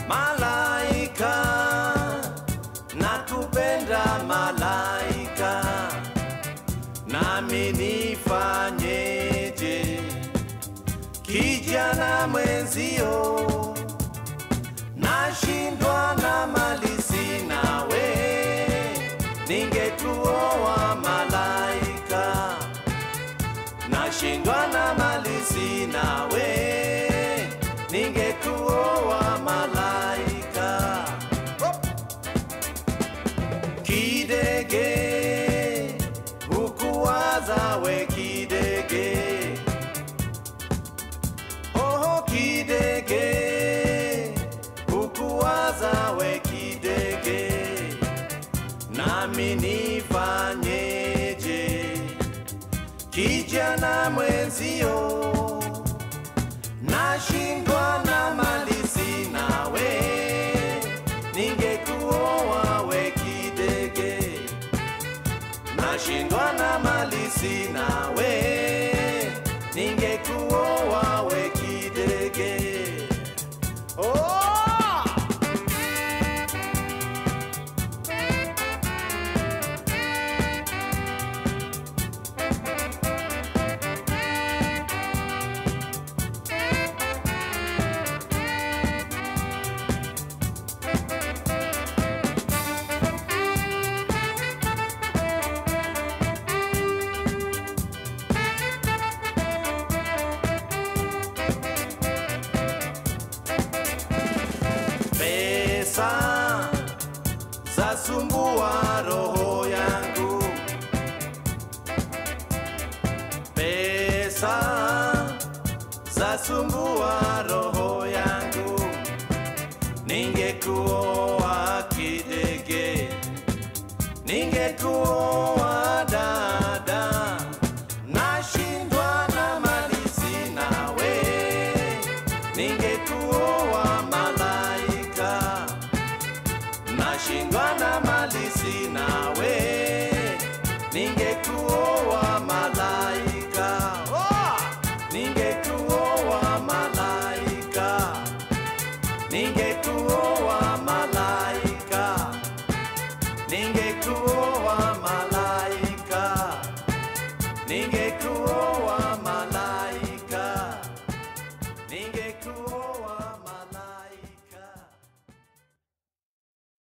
malaika nakupenda malaika nami nifanyeje kijana mwenzio nashindwa na mali sinawe ningetuoa malaika nashindwa na mali sinawe ningekuoa malaika kidege hukuwaza we kidege oho kidege hukuwaza we kidege nami nifanyeje kijana mwenzio nashindwa na mali sinawe ningekuoa we kidege nashindwa na mali sinawe ningekuoa we kidege oh! pesa zasumbua roho yangu pesa zasumbua roho yangu ningekuoa kidege ningekuoa dada nashindwa na mali sinawe ningekuoa malaika nashindwa na mali sinawe ningekuoa malaika oh! ningekuoa malaika ningekuoa malaika ningekuoa malaika ningekuoa malaika ningekuoa